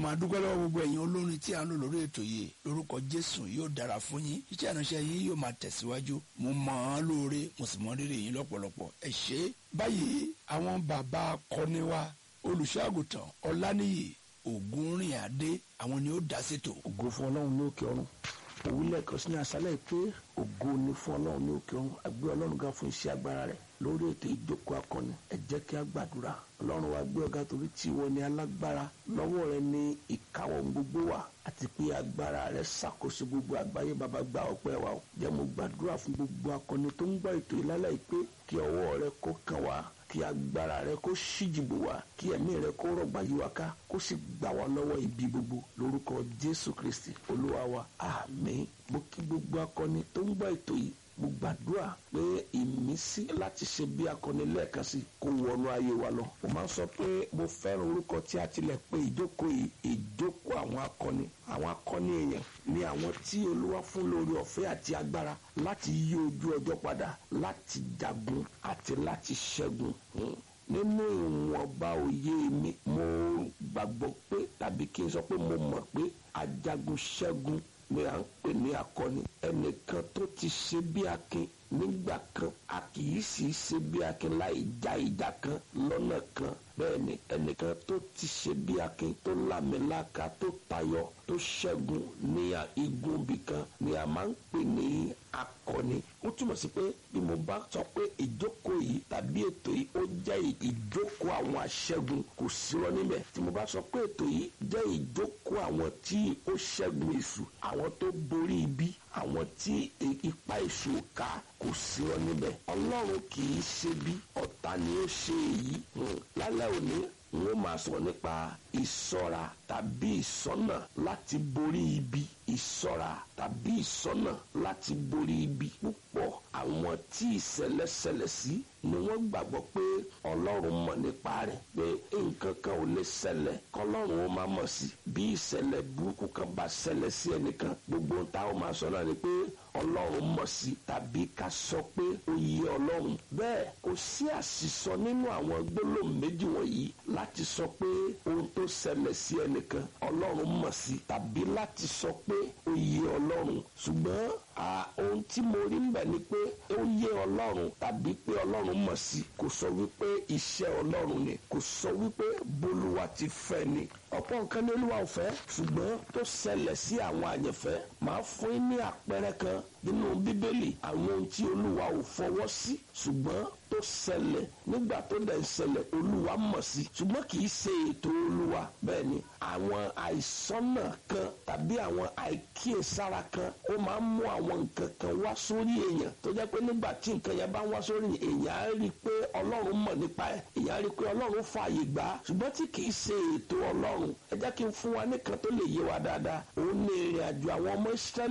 máa dúpẹ́ lọ́wọ́ gbogbo ẹ̀yin olórin tí a ń lò lórí ètò yìí lórúkọ jésù yóò dára fún yín iṣẹ́ ìránṣẹ́ yín yóò máa tẹ̀síwájú mo mọ̀ ọ́n lóore mo sì mọ̀ rírì yín lọ́pọ̀lọpọ̀ ẹ ṣé báyìí àwọn bàbá akọni wa olùṣọ́àgùtàn ọláníyì ògúnrìn adé àwọn ni ó dá sétò. ògo fún ọlọ́run ní òkè ọ̀run òwúlẹ̀ kan sí ní aṣálẹ̀ pé ògo ni fún ọlọ́run ní òkè ọ̀run àgbẹ̀ ọlọ́run ga fún iṣẹ́ agbára rẹ̀ lórí ètò ìjókòó akọni ẹ jẹ́ kí a gbàdúrà ọlọ́run wa gbé ọ̀gá torí tí ìwọ ni alágbára lọ́wọ́ rẹ ni ìkáwọ́ gbogbo wà àti pé agbára rẹ ṣàkóso gbogbo àgbáyé bàbá gba ọpẹ́ wa o jẹ́ mo gbàdúrà fún gbogbo akọni tó ń gbọ́ ètò ìlálẹ́ yìí pé kí ọwọ́ rẹ kó kàn wá kí agbára rẹ kó ṣíjìbò wá kí ẹ̀mí rẹ kó rọ̀gbà yí wa ká kó sì gbà wá lọ́wọ́ ibi gbogbo lórúkọ jésù kristi olúwa wa àmín mo kí gbogbo akọni tó ń gbọ́ ètò yìí mo gbàdúrà pé ìmísí láti ṣe bí akọni lẹ́ẹ̀kan sí kó wọnú ayé wa lọ. mo máa ń sọ pé mo fẹ́ràn orúkọ tí a tilẹ̀ pé ìjókòó yìí ìjókòó àwọn akọni àwọn akọni èèyàn ni àwọn tí olúwa fún lórí ọ̀fẹ́ àti agbára láti yí ojú ọjọ́ padà láti jagun àti láti ṣẹ́gun nínú ìwọ̀nba òye mi mo gbàgbọ́ pé tàbí kí n sọ pé mo mọ̀ pé ajagun ṣẹ́gun ni à ń pè ní akọni ẹnìkan tó ti ṣe bí akin nígbà kan a kì í sì ṣe bí akin láì já ìjà kan lọ́nà kan bẹ́ẹ̀ ni ẹnìkan tó ti ṣe bí akin tó lámìláka tó tayọ tó ṣẹ́gun ní igun ibìkan ni a máa ń pè ní akọni ó túmọ̀ sí pé bí mo bá sọ pé ìjókòó yìí tàbí ètò yìí ó jẹ́ ìjókòó àwọn aṣẹ́gun kò sí lọ níbẹ̀ tí mo bá sọ pé ètò yìí jẹ́ ìjókòó àwọn tí ó ṣẹ́gun èṣù àwọn tó borí ibi àwọn tí ipa èṣù ká kò sí lọ níbẹ̀ ọlọ́run kì í ṣe bí ọ̀tá ni ó ṣe èyí lálẹ́ òní n ó máa sọ nípa ìṣọ́ra tàbí ìṣọ́nà láti borí ibi ìṣọ́ra tàbí ìṣọ́nà láti borí ibi púpọ̀ àwọn tí ìṣẹ̀lẹ̀ ṣẹlẹ̀ sí ni wọ́n gbàgbọ́ pé ọlọ́run mọ̀ nípa rẹ̀ pé nǹkan kan ò lè ṣẹlẹ̀ kọlọ́run ó máa mọ̀ sí bí ìṣẹ̀lẹ̀ burúkú kan bá ṣẹlẹ̀ sí ẹnìkan gbogbo ohun táwọn máa sọ náà ni pé ọlọ́run mọ̀ sí tàbí ká sọ pé ó yẹ ọlọ́run bẹ́ẹ̀ kò sí àṣìsọ nínú àwọn gbólóhùn méjì wọ̀nyí láti sọ pé ohun tó ṣẹlẹ̀ sí ẹnìkan ọlọ́run mọ̀ sí tàbí láti sọ pé ó yẹ ọlọ́run ṣùgbọ́n ohun tí mo rí ń bẹ̀ ni pé ó yẹ ọlọ́run tàbí pé ọlọ́run mọ̀ sí kò sọ wípé iṣẹ́ ọlọ́run ni kò sọ wípé bolúwa ti fẹ́ ni ọ̀pọ̀ nǹkan ní olúwa ò fẹ́ ṣùgbọ́n tó ṣẹlẹ̀ sí àwọn àyànfẹ́ máa fún yín ní àpẹẹrẹ kan nínú bíbélì àwọn ohun tí olúwa ò fọwọ́ sí ṣùgbọ́n tó ṣẹlẹ̀ nígbà tó dẹ̀ ń ṣẹlẹ̀ olúwa mọ̀ sí ṣùgbọ́n kì í ṣe ètò olúwa bẹ́ẹ̀ ni àwọn àìsọ́nà kan tàbí àwọn àìkíyèsára kan ó máa ń mú àwọn nǹkan kan wá sórí èèyàn tó jẹ́ pé nígbà tí nǹkan yẹn bá ń wá sórí èèyàn á rí i pé ọlọ́run mọ̀ nípa ẹ̀ èèyàn á rí i pé ọlọ́run fààyè gbà á ṣùgbọ́n tí kì í ṣe ètò ọlọ́run ẹ jẹ́ kí n fún wa nìkan tó lè yé wa dáadáa òun ní ìrìn àjò àwọn ọmọ Ísírẹ́lì